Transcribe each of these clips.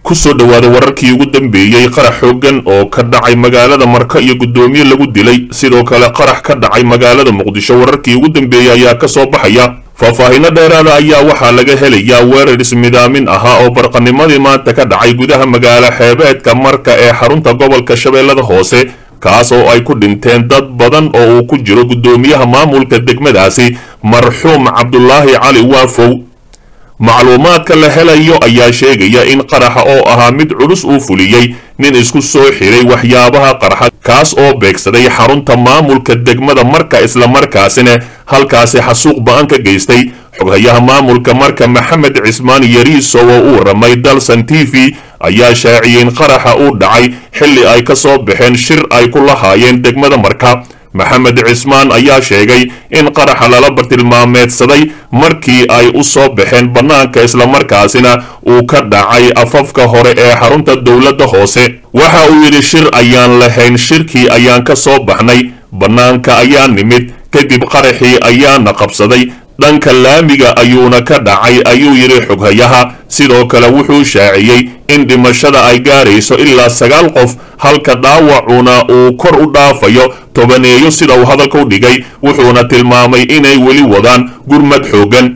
ku soo dhowaada wararkii ugu dambeeyey qarax xooggan oo ka dhacay magaalada marka iyo guddoomiye lagu dilay sidoo kale qarax ka dhacay magaalada muqdisho wararkii ugu dambeeyey ayaa ka soo baxaya faahfaahinno dheeraada ayaa waxaa laga helayaa weerar ismidaamin ahaa oo barqanimadii maanta ka dhacay gudaha magaalo xeebeedka marka ee xarunta gobolka shabeellada hoose kaas oo ay ku dhinteen dad badan oo uu ku jiro guddoomiyaha maamulka degmadaasi marxuum cabdulaahi cali waafow macluumaadka la helayo ayaa sheegaya in qaraxa oo ahaa mid culus uu fuliyey nin isku soo xiray waxyaabaha qarxa kaas oo beegsaday xarunta maamulka degmada marka islamarkaasina halkaasi xasuuq ba-an ka geystay xoghayaha maamulka marka maxamed cismaan yariiso oo u waramay dalsan t v ayaa shaaciyey in qaraxa uu dhacay xilli ay ka soo baxeen shir ay ku lahaayeen degmada marka maxamed cismaan ayaa sheegay in qaraxa lala bartilmaameedsaday markii ay u soo baxeen bannaanka islamarkaasina uu ka dhacay afafka hore ee xarunta dowladda hoose waxa uu yidhi shir ayaan lahayn shirkii ayaan ka soo baxnay bannaanka ayaa nimid kadib qaraxii ayaana qabsaday dhanka laamiga ayuuna ka dhacay ayuu yidhi xoghayaha sidoo kale wuxuu shaaciyey in dhimashada ay gaarayso ilaa sagaal qof halka dhaawacuna uu kor u dhaafayo tobaneeyo sida uu hadalka u dhigay wuxuuna tilmaamay inay weli wadaan gurmad xooggan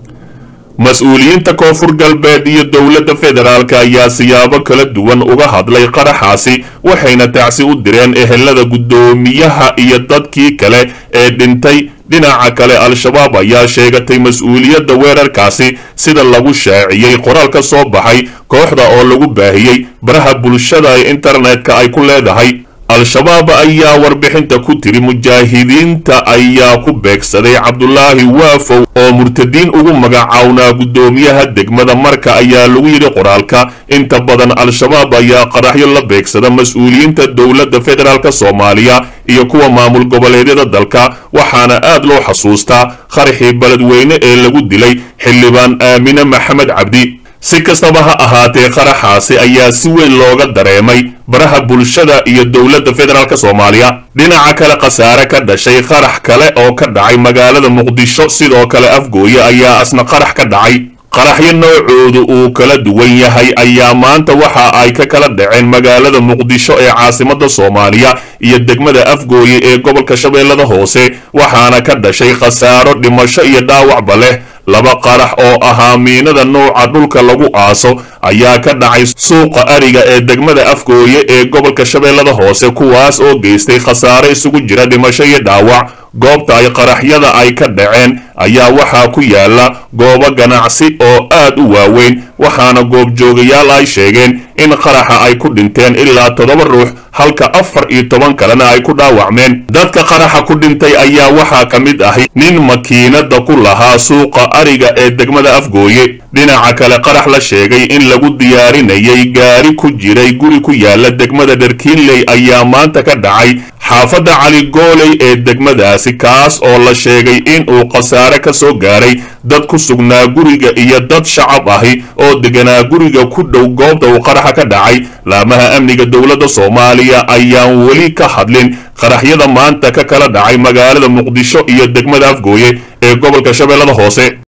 mas-uuliyiinta koonfur galbeed iyo dowladda federaalk ayaa siyaabo kala duwan uga hadlay qaraxaasi waxayna tacsi u direen ehelada guddoomiyaha iyo dadkii kale ee dhintay dhinaca kale al-shabaab ayaa sheegatay mas-uuliyadda weerarkaasi sida lagu shaaciyey qoraal ka soo baxay kooxda oo lagu baahiyey baraha bulshada ee internetka ay ku leedahay al-shabaab ayaa warbixinta ku tiri mujaahidiinta ayaa ku beegsaday cabdulaahi waafow oo murtadiin ugu magacawnaa guddoomiyaha degmada marka ayaa lagu yidhi qoraalka inta badan al-shabaab ayaa qaraxyo la beegsada mas-uuliyiinta dowladda federaalk soomaaliya iyo kuwa maamul goboleedyada dalka waxaana aad loo xasuustaa qaraxii beledweyne ee lagu dilay xildhibaan aamine maxamed cabdi si kastaba ha ahaatee qaraxaasi ayaa si weyn looga dareemay baraha bulshada iyo dowladda federaalk soomaaliya dhinaca kale khasaare ka dhashay qarax kale oo ka dhacay magaalada muqdisho sidoo kale afgooye ayaa asna qarax ka dhacay qaraxyo noocoodu uu kala duwan yahay ayaa maanta waxa ay ka kala dhaceen magaalada muqdisho ee caasimada soomaaliya iyo degmada afgooye ee gobolka shabeellada hoose waxaana ka dhashay khasaaro dhimasho iyo dhaawacba leh laba qarax oo ahaa miinada nouca dhulka lagu aaso ayaa ka dhacay suuqa ariga ee degmada afgooye ee gobolka shabeellada hoose kuwaas oo geystay khasaare isugu jira dhimasho iyo dhaawac goobta ay qaraxyada ay ka dhaceen ayaa waxaa ku yaala goobo ganacsi oo aad u waaweyn waxaana goobjoogayaal ay sheegeen in qaraxa ay ku dhinteen ilaa toddoba ruux halka afar iyo toban kalena ay ku dhaawacmeen dadka qaraxa ku dhintay ayaa waxaa ka mid ahay nin makiinada ku lahaa suuqa ariga ee degmada afgooye dhinaca kale qarax la sheegay in lagu diyaarinayay gaari ku jiray guri ku yaala degmada dherkiinley ayaa maanta ka dhacay xaafadda cali gooley ee degmadaasi kaas oo la sheegay in uu khasaare ka soo gaaray dad ku sugnaa guriga iyo dad shacab ahi oo deganaa guriga ku dhow goobta uu qaraxa ka dhacay laamaha amniga dowladda soomaaliya ayaan weli ka hadlin qaraxyada maanta ka kala dhacay magaalada muqdisho iyo degmada afgooye ee gobolka shabeellada hoose